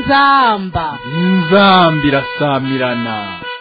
inzamba inzamba irasamirana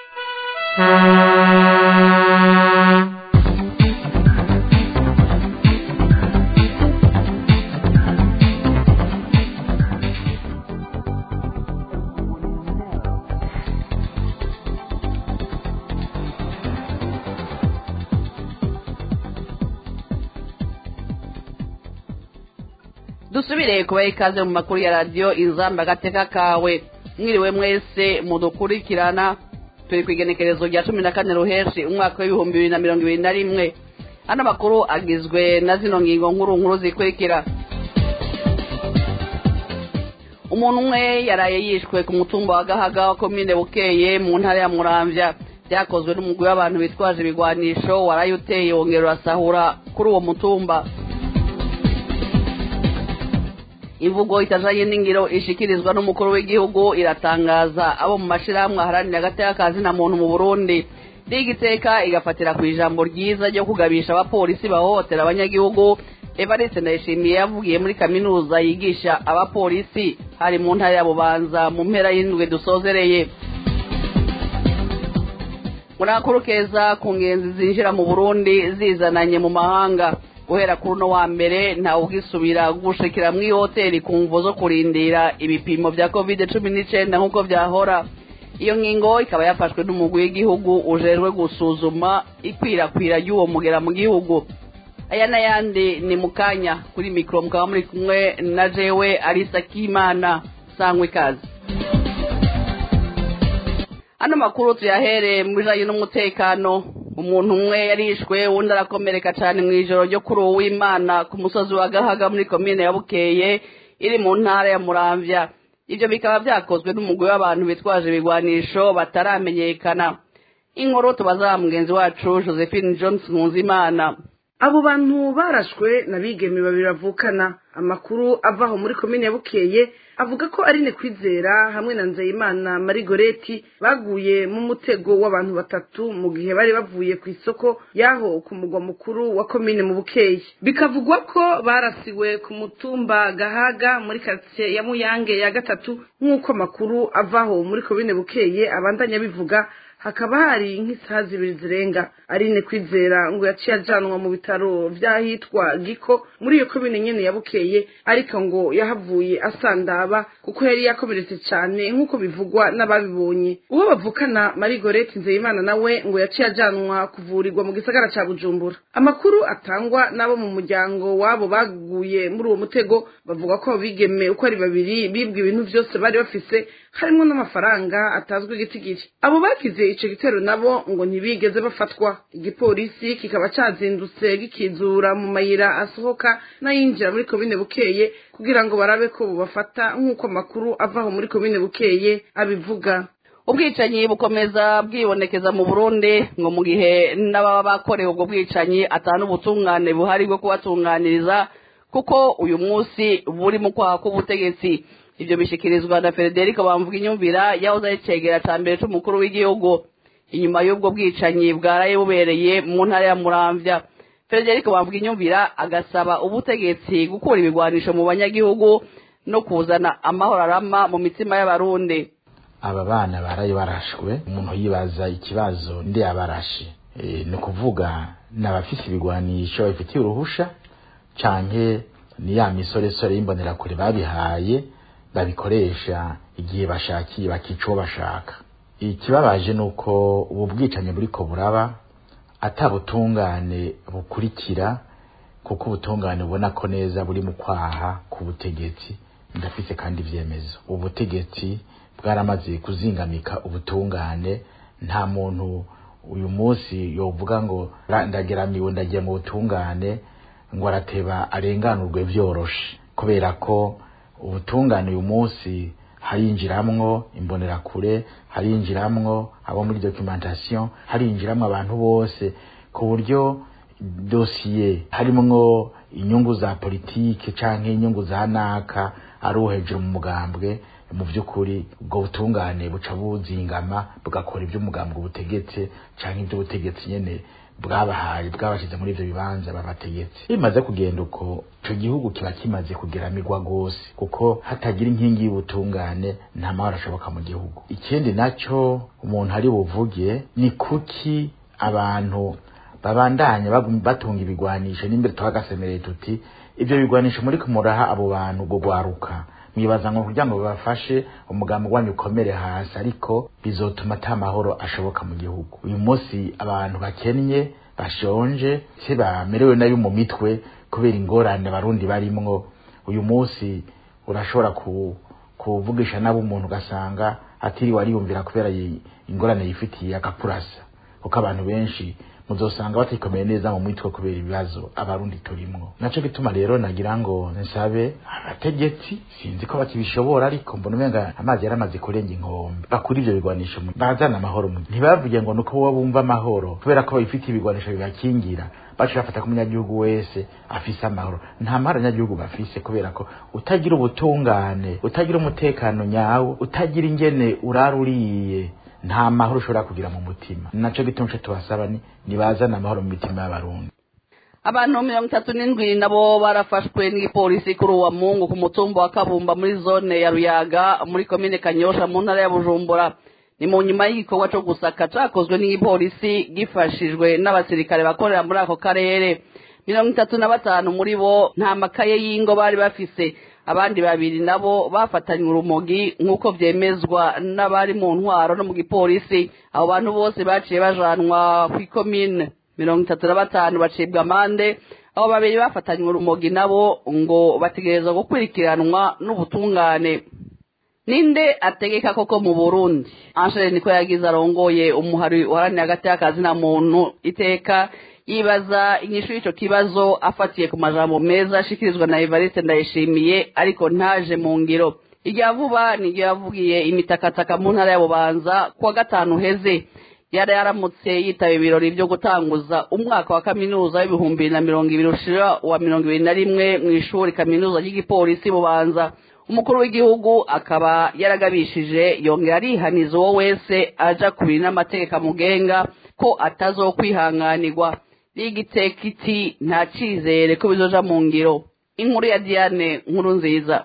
dusubire kubaha ikaze mu makuru ya radiyo inzamba agateka kawe mwiriwe mwese mudukurikirana turi ku igenekerezo rya cumi na kane ruheshi umwaka w'ibihumbi bibiri na mirongo ibiri na rimwe ano makuru agizwe na zino ngingo nkuru nkuru zikurikira umuntu umwe yaraye yishwe ku mutumba wa gahaga wa komine bukeye mu ntara ya muramvya byakozwe n'umugwi w'abantu bitwaje ibigwanisho waraye uteye wongera urasahura kuri uwo mutumba imvugo itajanye n'ingiro ishikirizwa n'umukuru w'igihugu iratangaza abo mu mashirahamwe aharanira agateka kazi na muntu mu burundi rigiteka igafatira ku ijambo ryiza ryo kugabisha abapolisi bahohotera abanyagihugu evariste ndayishimiye yavugiye muri kaminuza yigisha abapolisi hari mu ntara ya bubanza mu mpera y'indwi dusozereye muri akuru keza ku ngenzi zinjira mu burundi zizananye mu mahanga guhera kuri uno wa mbere ntawe ugisubira gushikira muri hoteli ku mvo zo kurindira ibipimo bya covid cumi n'icyenda nk'uko byahora iyo ngingo ikaba yafashwe n'umugwi w'igihugu ujejwe gusuzuma ikwirakwira ry'uwo mugera mu gihugu aya n'ayandi ni mu kanya kuri mikoro mukaba muri kumwe na jewe arisa kimana sangwa ikaze ano makuru tuyahere mu bijanye n'umutekano umuntu umwe yarishwe wundi arakomereka cyane mu ijoro ryo kuri uwo w'imana ku musozi wa gahaga muri komine ya bukeye iri mu ntara ya muramvya ibyo bikaba byakozwe n'umugwi w'abantu bitwaje ibigwanisho bataramenyekana inkuru tubaza mugenzi wacu josephine johnson nkunzimana abo bantu barashwe na bigeme babiri bavukana amakuru avaho muri komine ya bukeye avuga ko ari kwizera hamwe na nzeyimana marigoreti baguye mu mutego w'abantu batatu mu gihe bari bavuye ku isoko y'aho ku mugwa mukuru wa komine mu bukeye bikavugwa ko barasiwe ku mutumba gahaga muri karitsiye ya muyange ya gatatu nk'uko amakuru avaho muri komine bukeye abandanya bivuga hakaba hari nk'isaha zibiri zirenga arine kwizera ngo yaciye ajanwa mu bitaro vy'ahitwa giko muri iyo komine nyene ya bukeye ariko ngo yahavuye asandaba kuko yari yakomeretse cane nk'uko bivugwa n'ababibonye uwo bavukana marigorete nzeyimana nawe ngo yaciye ajanwa kuvurirwa mu gisagara ca bujumbura amakuru atangwa n'abo mu muryango wabo baguye muri uwo mutego bavuga ko bigeme uko ari babiri bibwe ibintu vyose bari bafise harimwo n'amafaranga atazwi igitigiri abo bakize ico gitero nabo ngo ntibigeze bafatwa igipolisi kikaba cazindutse gikizura mu mayira asohoka n'ayinjira muri komine bukeye kugira ngo barabe ko bubafata nk'uko amakuru avaho muri komine bukeye abivuga ubwicanyi bukomeza bwibonekeza mu burundi ngo mu gihe n'ababa bakorewe ubwo bwicanyi atanu ubutungane buhari bwo kubatunganiriza kuko uyu munsi buri mu kwaha k'ubutegetsi ibyo bishikirizwa na frederico bamvuga inyumvira yahoze ari cegera ca mbere c'umukuru w'igihugu inyuma y'ubwo bwicanyi bwaraye bubereye mu ntara ya muramvya frederico bamvuga inyumvira agasaba ubutegetsi gukura ibigwanisho mu banyagihugu no kuzana amahoro arama mu mitima y'abarundi aba bana baraye barashwe umuntu yibaza ikibazo ndi abarashe e, ni ukuvuga ni abafise ibigwanisho babifitiye uruhusha canke ni ya misoresore y'imbonerakure babihaye babikoresha igihe bashakiye bakica uwo bashaka ikibabaje ni uko ubu bwicanyi buriko buraba atabutungane bukurikira kuko ubutungane ubona ko neza buri mu kwaha ku butegetsi ndafise kandi ivyemezo ubutegetsi bwaramaze kuzingamika ubutungane nta muntu uyu munsi yovuga ngo ndageramiwe ndagiye mu butungane ngo arateba arenganurwe vyoroshe kubera ko ubutungane uyu munsi harinjiramwo imbonerakure harinjiramwo abo muri documentation harinjiramwo abantu bose ku buryo dosiye harimwo inyungu za politike canke inyungu za naka ari uwo hejuru mu mugambwe mu by'ukuri ubwo butungane buca buzingama bugakora ibyo umugambwe butegetse canke ibyo ubutegetsi nyene bwabahaye bwabashyize muri ivyo bibanza babategetse bimaze kugenda uko ico gihugu kiba kimaze kugeramirwa gose kuko hatagira inkingi y'ubutungane nta mahoro ashoboka mu gihugu ikindi naco umuntu ari buvuge ni kuki abantu babandanya bagum- batunga ibigwanisho n'imbere tuhagasemereye tuti ivyo bigwanisho muri kumuraha abo bantu gugwaruka mwibaza ngo kugira ngo babafashe umugambi wanyu ukomere hasi ariko bizotuma ata mahoro ashoboka mu gihugu uyu munsi abantu bakennye bashonje se bamerewe nabi mu mitwe kubera ingorane abarundi barimwo uyu munsi urashobora ku kuvugisha nabo umuntu ugasanga atiriwe ariyumvira kubera yi- ingorane yifitiye agakurasa kuko abantu benshi muzosanga batikomeye neza mu mitwe kubera ibibazo abarundi turimwo naco gituma rero nagira ngo nsabe abategetsi sinzi ko bakibishobora ariko mbona umenga amazi yaramaze kurenga inkombe bakura ivyo bigwanisho mu- bazana amahoro mu ntibavuge ngo nuko bo bumva amahoro kubera ko babifitiye ibigwanisho bibakingira baca bafata ko umunyagihugu wese afise amahoro nta mahoro abanyagihugu bafise kubera ko utagira ubutungane utagira umutekano nyawo utagira ingene urara uriye nta mahoro ushobora kugira mu mutima naco gituma ico tubasaba ni nibazane amahoro mu mitima y'abarundi abantu mirongo itatu n'indwi nabo barafashwe n'igipolisi kuri uwa mungu ku mutumba wa kabumba muri zone ya ruyaga muri komine kanyosha mu ntara ya bujumbura ni mu nyuma y'igikorwa co gusaka cakozwe n'igipolisi gifashijwe n'abasirikare bakorera muri ako karere mirongo itatu na batanu muri bo nta makaye y'ingo bari bafise abandi babiri nabo bafatanywe urumogi nk'uko vyemezwa n'abari mu ntwaro no mu gipolisi abo bantu bose baciye bajanwa kw'ikomine mirongo itatu na batanu bacibwa amande abo babiri bafatanywe urumogi nabo ngo bategerezwa gukurikiranwa n'ubutungane ninde ategeka koko mu burundi angele niko yagize arongoye umuhari uharanira hagati y'akazi na muntu iteka yibaza inyishu y'ico kibazo afatiye ku majambo meza ashikirizwa na evariste ndayishimiye ariko ntaje mu ngiro irya vuba niryo yavugiye imitakataka mu ntara ya bubanza kuwa gatanu uheze yari yaramutse yitaba ibirori byo gutanguza umwaka wa kaminuza w'ibihumbi bibiri na mirongo ibiri ushira wa mirongo ibiri na rimwe mu ishuri kaminuza ry'igipolisi bubanza umukuru w'igihugu akaba yaragabishije yongera arihaniza uwo wese aja kubiri n'amategeko amugenga ko atazokwihanganirwa rigiteka iti nta cizere ko bizoja mu ngiro inkuru ya diane nkuru nziza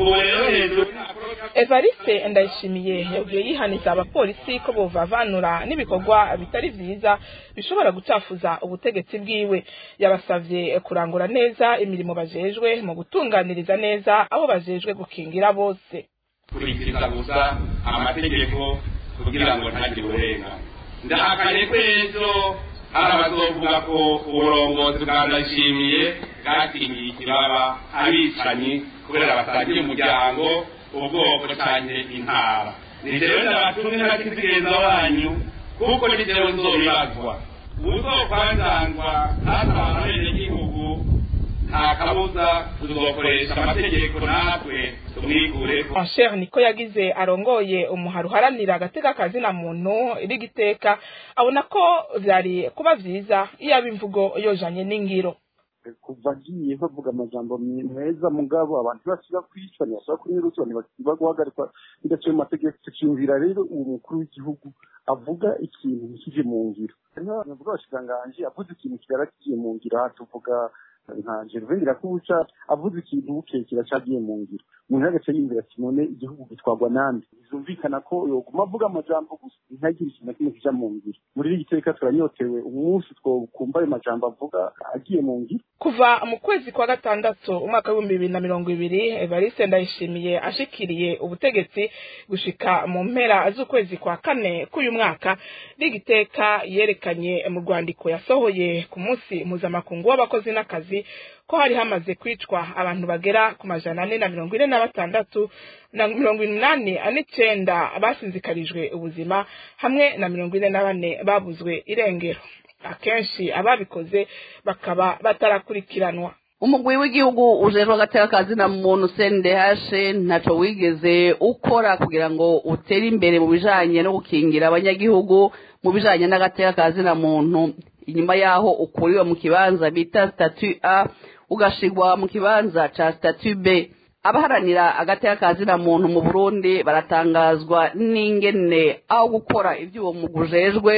evariste ndayishimiye yabwiye yihaniza abapolisi ko bovavanura n'ibikorwa bitari vyiza bishobora gucafuza ubutegetsi bwiwe yabasavye kurangura neza imirimo bajejwe mu gutunganiriza neza abo bajejwe gukingira bose kurikiriza gusa amategeko kugira ngo ntagire uburenga ndahakanye ko ejo hari abazovuga ko uburongozi bwa ndayishimiye bwakingiye ikibaba abicanyi kubera basangiye umuryango ubwoko canke intara ni jewe ndabatumwe n'abakizigenza wanyu kuko ni jewe nzobibazwa uzokwanzangwa hatabana abenegihugu nta kabuza tuzokoresha amategeko natwe tumwikureko Ansher niko yagize arongoye umuhari uharanira agateka kazina muntu rigiteka abona ko vyari kuba vyiza iyo aba imvugo yojanye n'ingiro kuva agiye bavuga amajambo meza mugabo abantu ntibasiba kwicwa ntibasiba kunyuruzwa ntibasiba guhagarikwa ndetse mu mategeko tukiyumvira rero uwo mukuru w'igihugu avuga ikintu ntikije mu ngiro navuga abashikiranganji avuze ikintu kigara kigiye mu ngiro aha tuvuga nka gervain irakubuca avuze ikintu bukeye kiracagiye mu ngiro umuntu agace yiyumvira ati none igihugu gitwarwa nande bizumvikana ko yoguma avuga amajambo gusa ntagire ikintu na kimwe kija mu ngiro muri iri giteka turanyotewe umunsi twokumva ayo majambo avuga agiye mu ngiro kuva mu kwezi kwa gatandatu umwaka w'ibihumbi bibiri na mirongo ibiri evariste ndayishimiye ashikiriye ubutegetsi gushika mu mpera z'ukwezi kwa kane k'uyu mwaka rigiteka yerekanye mu rwandiko yasohoye ku munsi mpuzamakungu w'abakozi n'akazi ko hari hamaze kwicwa abantu bagera ku majana ane na mirongo ine na batandatu na mirongo inani n'icenda basinzikarijwe ubuzima hamwe na mirongo ine na bane babuzwe irengero akenshi ababikoze bakaba batarakurikiranwa umugwi w'igihugu ujejwe agateka kazina muntu sendehashe ntaco wigeze ukora kugira ngo utere imbere mu bijanye no gukingira abanyagihugu mu bijanye n'agateka kazina muntu inyuma yaho ukuriwe mu kibanza bita statu a ugashigwa mu kibanza ca statu b abaharanira agateka kazina muntu mu burundi baratangazwa n'ingene aho gukora ivy'uwo mugwi ujejwe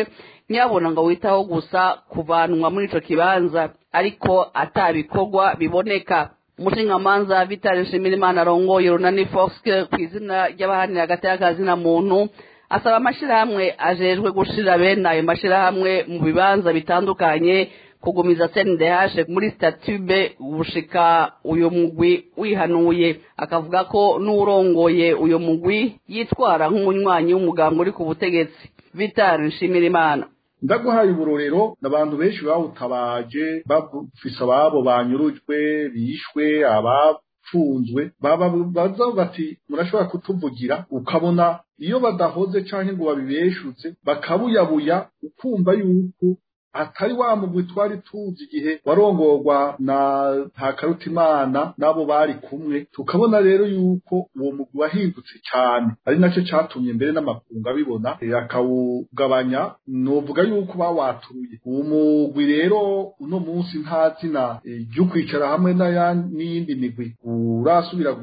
nyabona ngo witaho gusa kuvanwa muri ico kibanza ariko atabikorwa biboneka umushingamanza vitali nshimirimana arongoye runani fox ku izina ry'abahanira hagati y'akazina muntu asaba amashirahamwe ajejwe gushira bene ayo mashirahamwe mu bibanza bitandukanye kugumiza CNDH muri statube gushika uyo mugwi wihanuye akavuga ko n'urongoye uyo mugwi yitwara nk'umunywanyi w'umugambi uri ku butegetsi Vital Nshimirimana ndaguhaye uburorero n'abantu benshi bawutabaje bafise ababo banyurujwe bishwe abapfunzwe baba baza bati murashobora kutuvugira ukabona iyo badahoze canke ngo babibeshutse bakabuyabuya ukumva yuko atari wa mugwi twari tuzi igihe warongorwa na ntakarutimana n'abo bari kumwe tukabona rero yuko uwo mugwi wahindutse cyane ari nacyo catumye mbere n'amakungu abibona akawugabanya novuga yuko bawaturuye uwo mugwi rero uno munsi nta zina ryo kwicara hamwe n'iyindi migwi urasubira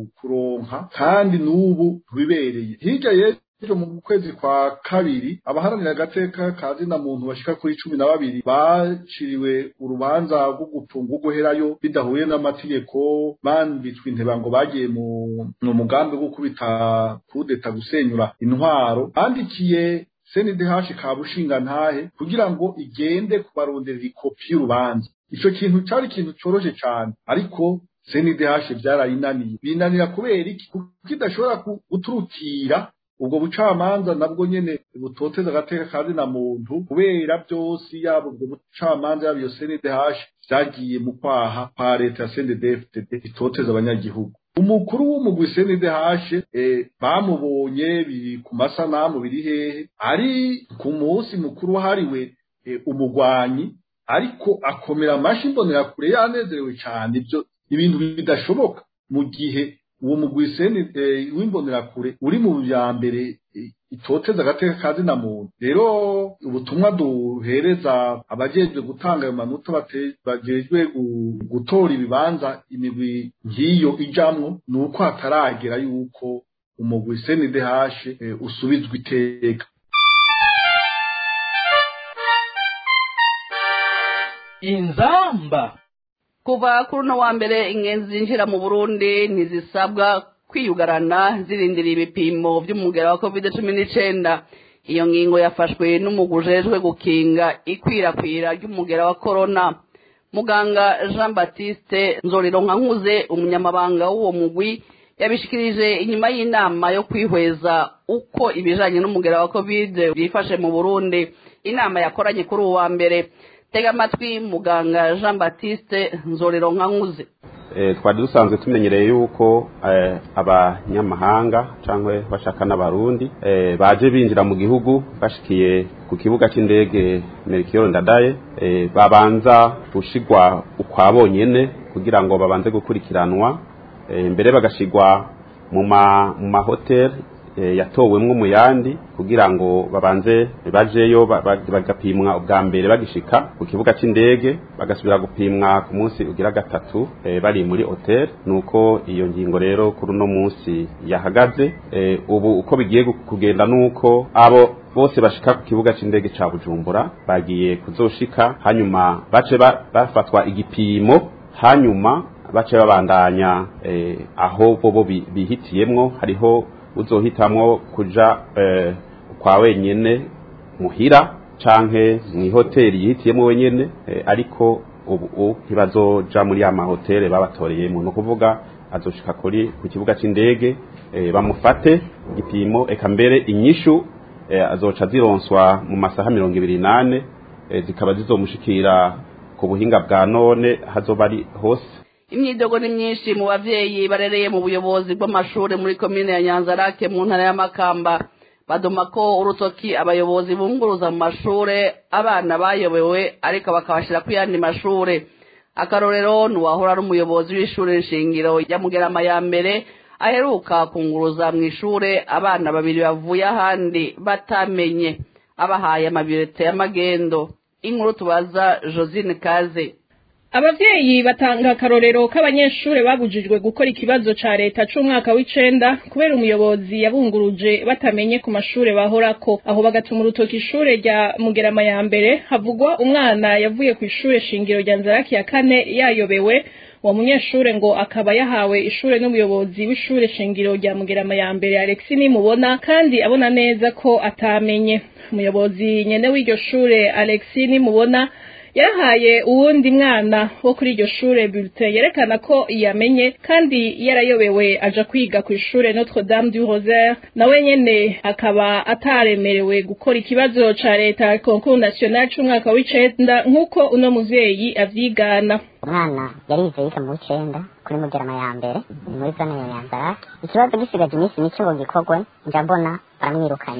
kuronka kandi n'ubu ntibibereye hirya yesu ejo mu kwezi kwa kabiri abaharanira agateka ka zina muntu bashika kuri cumi na babiri baciriwe urubanza rwo gupfunga uguherayo bidahuye n'amategeko bambitswe inteba ngo bagiye mu mugambi wo gukubita kudeta gusenyura intwaro bandikiye senidehashi ka bushinga ntahe kugira ngo igende kubaronderera ikopi y'urubanza ico kintu cari ikintu coroshe cane ariko senidehashi vyarayinaniye binanira kubera iki kuko idashobora guturukira ubwo bucamanza nabwo nyene butoteza agateka kazi na muntu kubera byose yaba ubwo bucamanza yaba iyo CNDH vyagiye mu kwaha kwa leta ya CNDD-FDD itoteza abanyagihugu umukuru w'umugwi CNDH eh, bamubonye biri ku masanamu biri hehe ari ku munsi mukuru wahariwe eh, umugwanyi ariko akomera amashi mbonera kure yanezerewe cyane ibyo ibintu bidashoboka mu gihe uwo mugwi seni w'imbonerakure uri mu bya mbere itoteza agateka kazi na muntu rero ubutumwa duhereza abajejwe gutanga ayo manota bajejwe gutora ibibanza imigwi nk'iyo ijamwo ni uko hataragera yuko umugwi seni dehashe usubizwa iteka inzamba kuva kuri uno wa mbere ingenzi zinjira mu burundi ntizisabwa kwiyugarana zirindira ibipimo by'umugera wa covid cumi n'icyenda iyo ngingo yafashwe n'umugwi ujejwe gukinga ikwirakwira ry'umugera wa korona muganga jean batiste nzorero nkankuze umunyamabanga w'uwo mugwi yabishikirije inyuma y'inama yo kwihweza uko ibijanye n'umugera wa covid byifashe mu burundi inama yakoranye kuri uwo wa mbere tega amatwi muganga jean batiste nzorero nkankuze twari dusanzwe tumenyereye yuko abanyamahanga cyangwa bashaka n'abarundi baje binjira mu gihugu bashikiye ku kibuga cy'indege merikiyoro ndadaye babanza gushigwa ukwa bonyene kugira ngo babanze gukurikiranwa mbere bagashigwa mu mahoteli yatowemwo mu yandi kugira ngo babanze bajeyo bagapimwa ubwa mbere bagishika ku kibuga cy'indege bagasubira gupimwa ku munsi ugira gatatu bari muri hotel nuko iyo ngingo rero kuri uno munsi yahagaze ubu uko bigiye kugenda nuko abo bose bashika ku kibuga cy'indege ca Bujumbura bagiye kuzoshika hanyuma bace bafatwa igipimo hanyuma bace babandanya aho bobo bihitiyemwo hariho uzohitamwo kuja eh, kwa wenyene muhira canke mw'ihoteli yihitiyemo wenyene eh, ariko ubu ntibazoja muri ya mahoteli babatoreyemo ni ukuvuga azoshika kuri ku kibuga c'indege eh, bamufate igipimo eka mbere inyishu eh, azoca zironswa mu masaha mirongo ibiri nane eh, zikaba zizomushikira ku buhinga bwa none hazoba ari hose imyidogo ni myinshi mu bavyeyi barereye mu buyobozi bw'amashuri muri komine ya nyanzarake mu ntara y'amakamba baduma ko urutoki abayobozi bunguruza mu mashure abana bayobewe ariko bakabashira ku yandi mashure akarorero nuwahora ari umuyobozi w'ishure nshingiro ya mugerama ya mbere aheruka kunguruza mu ishure abana babiri bavuye ahandi batamenye abahaye amabirete y'amagendo inkuru tubaza josine kaze abavyeyi batanga akarorero k'abanyeshure babujijwe gukora ikibazo ca leta c'umwaka w'icenda kubera umuyobozi yabunguruje batamenye ku mashure bahorako aho bagatuma urutoki ishure rya mugerama ya mbere havugwa umwana yavuye ku ishure shingiro rya nzaraki ya kane yayobewe uwo munyeshure ngo akaba yahawe ishure n'umuyobozi w'ishure shingiro rya mugerama ya mbere alexi nimubona kandi abona neza ko atamenye umuyobozi nyene w'iryo shure alexi nimubona yarahaye uwundi mwana wo kuri iryo shure bulletin yerekana ko yamenye kandi yarayobewe aja kwiga ku ishure Notre Dame du Rosaire nawe nyene akaba ataremerewe gukora ikibazo ca leta concours national c'umwaka w'icenda nk'uko uno muvyeyi avyigana umwana yarize yiga mu w'icenda kuri mugerama ya mbere ni muri zone ya nyanzarake ikibazo gisigaje iminsi mike ngo gikorwe nja mbona baramwirukanye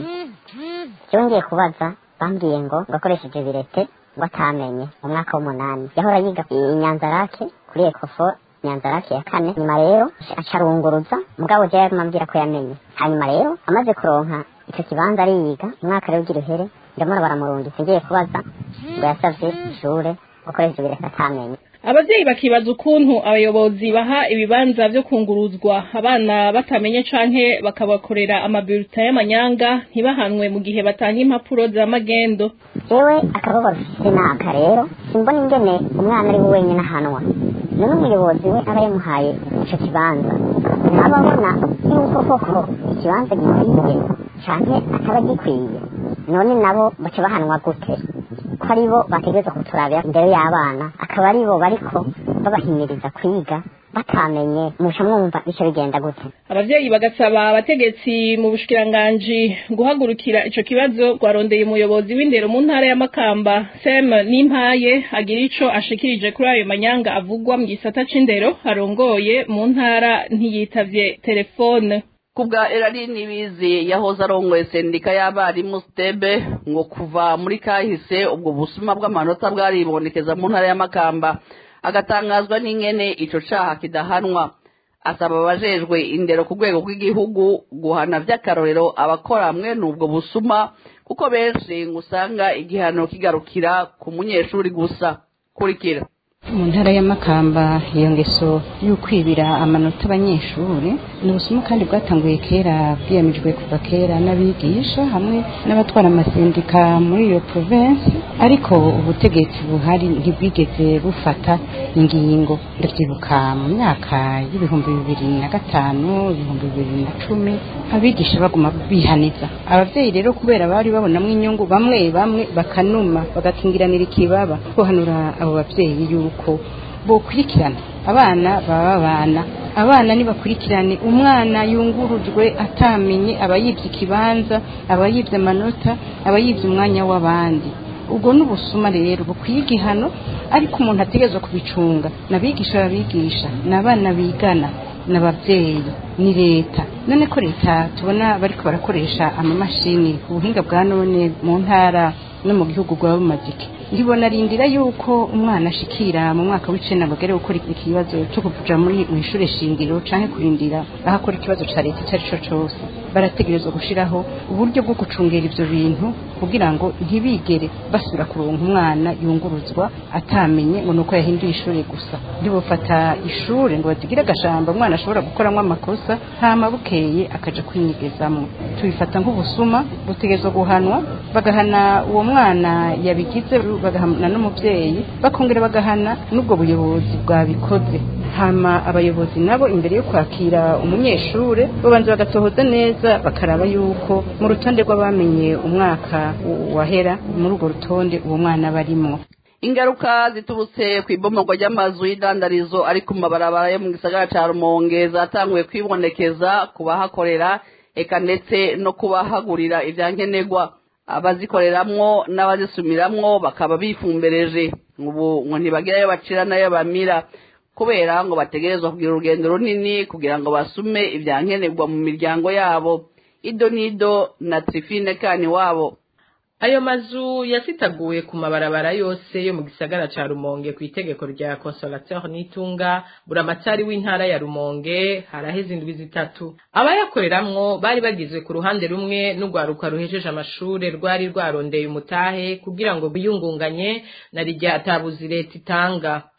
jewe ngiye kubaza bambwiye ngo ngakoresheje birete ngo atamenye mu mwaka w'umunani yahora yiga i nyanzarake kuri ekofo nyanzarake ya kane nyuma rero acarunguruza mugabo jewe yaguma ambwira ko yamenye hanyuma rero amaze kuronka ico kibanza ariyiga umwaka rero ugira uhere ndamubona baramurungitse ngiye kubaza ngo yasavye ishure gukoresha ibireka atamenye abavyeyi bakibaza ukuntu abayobozi baha ibibanza vyo kunguruzwa abana batamenye canke bakabakorera amabulletin y'amanyanga ntibahanwe mu gihe batanga impapuro za magendo jewe akababaro ufise naka rero simbona ingene umwana ari we wenyine ahanwa none umuyobozi we aba yamuhaye ico kibanza ntababona yuko koko ikibanza gikwiye canke ataba gikwiye none nabo baca bahanwa gute ko ari bo bategerezwa kuturabira imbere y'abana akaba ari bo bariko babahimiriza kwiga batamenye musha mwumva bica bigenda gute abavyeyi bagasaba abategetsi mu bushikiranganji guhagurukira ico kibazo rwarondeye umuyobozi w'indero mu ntara ya Makamba Sem Nimpaye agira ico ashikirije kuri ayo manyanga avugwa mu gisata c'indero arongoye mu ntara ntiyitavye telefone kubwa erari nibizi yahoze arongoye sendika y'abarimu stebe ngo kuva muri kahise ubwo busuma bw'amanota bwaribonekeza mu ntara y'amakamba agatangazwa n'ingene ico caha kidahanwa asaba abajejwe indero ku rwego rw'igihugu guhana vy'akarorero abakora mwene ubwo busuma kuko benshi ngo usanga igihano kigarukira ku munyeshuri gusa kurikira mu ntara y'amakamba iyo ngeso y'ukwibira amanota abanyeshuri ni ubusuma kandi bwatanguye kera bwiyamijwe kuva kera n'abigisha hamwe n'abatwara amasendika muri iyo province ariko ubutegetsi buhari ntibwigeze bufata ingingo ndavyibuka mu myaka y'ibihumbi bibiri na gatanu ibihumbi bibiri na cumi abigisha baguma bihaniza abavyeyi rero kubera bari babonamwo inyungu bamwe bamwe bakanuma bagakingiranira ikibaba guhanura abo bavyeyi yuko yuko bokurikirana abana baba abana abana nibakurikirane umwana yungurujwe atamenye abayivye ikibanza abayivye amanota abayivye umwanya w'abandi ubwo n'ubusuma rero bukwiye igihano ariko umuntu ategerezwa kubicunga nabigisha babigisha n'abana bigana n'abavyeyi ni leta none ko leta tubona bariko barakoresha amamashini ubuhinga bwa none mu ntara no mu gihugu bwaba bumaze iki ndibona rindira yuko umwana ashikira mu mwaka w'icenda ngo agere gukora ikibazo cyo kuja muri mu ishure shingiro canke kurindira aho akora ikibazo ca leta icyo ari cyo cose barategerezwa gushiraho uburyo bwo gucungera ivyo bintu kugira ngo ntibigere basubira kuronka umwana yunguruzwa atamenye ngo nuko yahinduye ishure gusa ntibofata ishure ngo bazigire agashamba umwana ashobora gukoramwo amakosa hama bukeye akaja kwinyegezamwo tubifata nk'ubusuma butegerezwa guhanwa bagahana uwo mwana yabigize bagahana n'umuvyeyi bakongera bagahana n'ubwo buyobozi bwabikoze hama abayobozi nabo imbere yo kwakira umunyeshure babanza bagatohoza neza bakaraba yuko mu rutonde rw'abamenye umwaka wahera muri urwo rutonde uwo mwana barimwo ingaruka ziturutse ku ibomorwa ry'amazu y'idandarizo ari ku mabarabara yo mu gisagara ca rumonge zatanguye kwibonekeza ku bahakorera eka ndetse no kubahagurira ivyankenerwa abazikoreramwo n'abazisumiramwo bakaba bifumbereje ubu ngo ntibagirayo bacira nayo bamira kubera ngo bategerezwa kugira urugendo runini kugira ngo basume ivyankenerwa mu miryango yabo ido nido na trifine kani wabo ayo mazu yasitaguye ku mabarabara yose yo mu gisagara ca rumonge ku itegeko rya consolateur nitunga buramatari w'intara ya rumonge haraheze indwi zitatu abayakoreramwo bari bagizwe ku ruhande rumwe n'urwaruka ruhejeje amashure rwari rwarondeye umutahe kugira ngo biyungunganye na rirya atabuzi leta itanga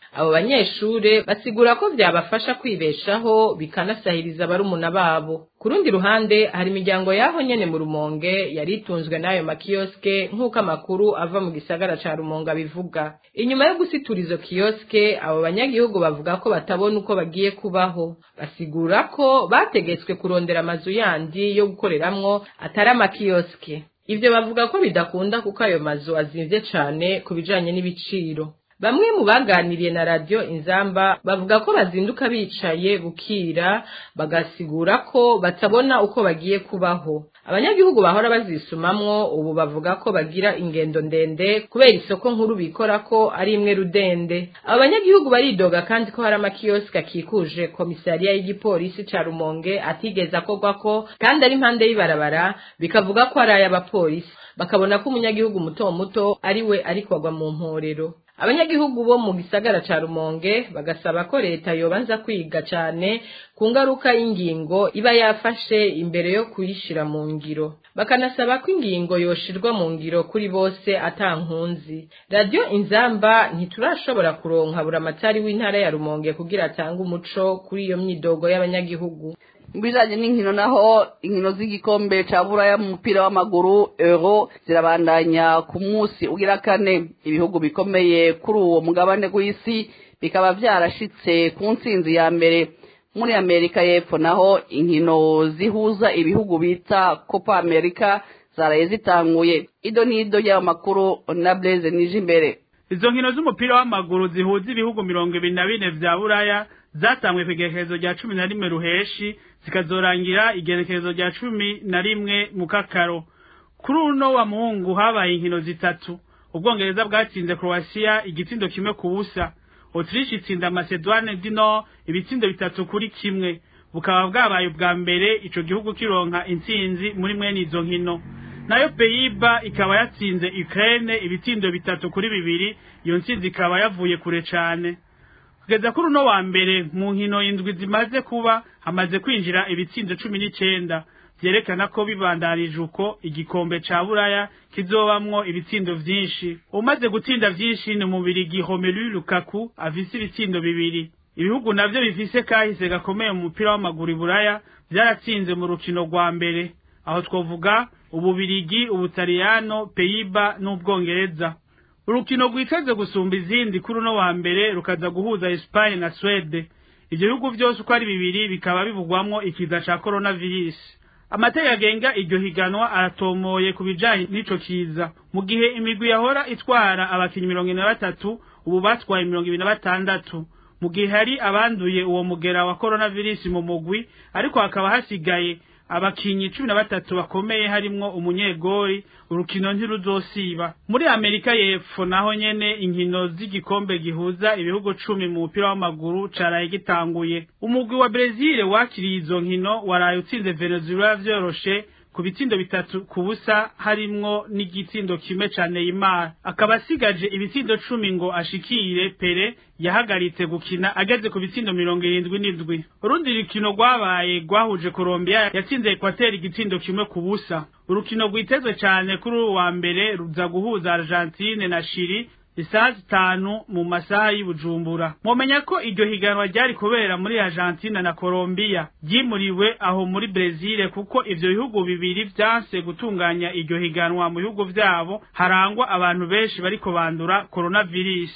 abo banyeshure basigura ko vyabafasha kwibeshaho bikanasahiriza barumuna babo ku rundi ruhande hari imiryango yaho nyene mu rumonge yari itunzwe n'ayo makiyoske nk'uko amakuru ava mu gisagara ca rumonge abivuga inyuma yo gusitura izo kiyoske abo banyagihugu bavuga ko batabona uko bagiye kubaho basigura ko bategetswe kurondera amazu yandi yo gukoreramwo atari amakiyoske ivyo bavuga ko bidakunda kuko ayo mazu azimvye cane ku bijanye n'ibiciro bamwe mu baganiriye na radiyo inzamba bavuga ko bazinduka bicaye bukira bagasigura ko batabona uko bagiye kubaho abanyagihugu bahora bazisumamwo ubu bavuga ko bagira ingendo ndende kubera isoko nkuru bikora ko ari imwe rudende abo banyagihugu baridoga kandi ko hari amakiyosike akikuje komisariya y'igipolisi ca rumonge atigeze akorwako kandi ari impande y'ibarabara bikavuga ko ari ay'abapolisi bakabona ko umunyagihugu muto muto ari we ariko agwa mu mporero abanyagihugu bo mu gisagara ca rumonge bagasaba ko leta yobanza kwiga cane ku ngaruka y'ingingo iba yafashe imbere yo kuyishira mu ngiro bakanasaba ko ingingo yoshirwa mu ngiro kuri bose ata nkunzi radiyo inzamba ntiturashobora kuronka buramatari w'intara ya rumonge kugira atange umuco kuri iyo myidogo y'abanyagihugu mu bijanye n'inkino naho inkino z'igikombe ca buraya mu mupira w'amaguru euro zirabandanya ku munsi ugira kane ibihugu bikomeye kuri uwo mugabane w'isi bikaba vyarashitse ku ntsinzi ya mbere muri amerika y'epfo naho inkino zihuza ibihugu bita copa america zaraye zitanguye ido n'ido y'ayo makuru na blaise nije imbere izo nkino z'umupira w'amaguru zihuza ibihugu mirongo ibiri na bine vya buraya zatangwe ku igerekezo rya cumi na rimwe ruheshi zikazorangira igerekezo rya cumi na rimwe mu kakaro kuri uno wa muhungu habaye inkino zitatu ubwongereza bwatsinze croatia igitsindo kimwe ku busa autriche itsinda macedoine du nord ibitsindo bitatu kuri kimwe bukaba bwabaye ubwa mbere ico gihugu kironka intsinzi muri mwene izo nkino nayo peyiba ikaba yatsinze ukraine ibitsindo bitatu kuri bibiri iyo ntsinzi ikaba yavuye kure cane kugeza kuri uno wa mbere mu nkino indwi zimaze kuba hamaze kwinjira ibitsindo cumi n'icenda vyerekana ko bibandanije uko igikombe ca buraya kizobamwo ibitsindo vyinshi umaze gutsinda vyinshi ni umubirigi Romelu Lukaku afise ibitsindo bibiri ibihugu navyo bifise kahise gakomeye mu mupira w'amaguru buraya vyaratsinze mu rukino rwa mbere aho twovuga ububirigi ubutaliyano peyiba n'ubwongereza urukino rwiteze gusumba izindi kuri uno wa mbere rukaza guhuza Espagne na Swede ivyo bihugu vyose uko ari bibiri bikaba bivugwamwo ikiza ca coronavirus amategeko agenga iryo higanwa aratomoye ku bijanye n'ico kiza mu gihe imigwi yahora itwara abakinyi mirongo ine na batatu ubu batwaye mirongo ibiri na batandatu mu gihe hari abanduye uwo mugera wa coronavirus mu mugwi ariko hakaba hasigaye abakinyi cumi na batatu bakomeye harimwo umunyegori urukino ntiruzosiba muri amerika y'epfo naho nyene inkino z'igikombe gihuza ibihugu cumi mu mupira w'amaguru caraye gitanguye umugwi wa brezil wakiriye izo nkino waraye utsinze venezuela vyoroshe ku bitsindo bitatu ku busa harimwo n'igitsindo kimwe ca Neymar akaba asigaje ibitsindo cumi ngo ashikire Pere yahagaritse gukina ageze ku bitsindo mirongo irindwi n'indwi urundi rukino rwabaye rwahuje Colombia yatsinze Equateur igitsindo kimwe ku busa urukino rwitezwe cane kuri uwa wa mbere ruza guhuza Argentine na Chili isaha zitanu mu masaha y'ubujumbura mumenya ko iryo higanwa ryari kubera muri argentina na colombia ryimuriwe aho muri brezil kuko ivyo bihugu bibiri vyanse gutunganya iryo higanwa mu bihugu vyabo harangwa abantu benshi bariko bandura coronavirus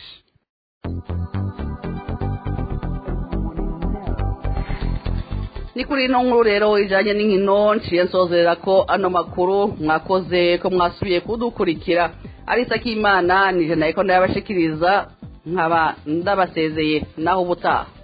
ni kuri ino nkuru rero ijanye n'inkino nciye nsozerera ko ano makuru mwakoze ko mwasubiye kudukurikira arisa k'imana nije nayiko ndayabashikiriza nkaba ndabasezeye naho ubutaha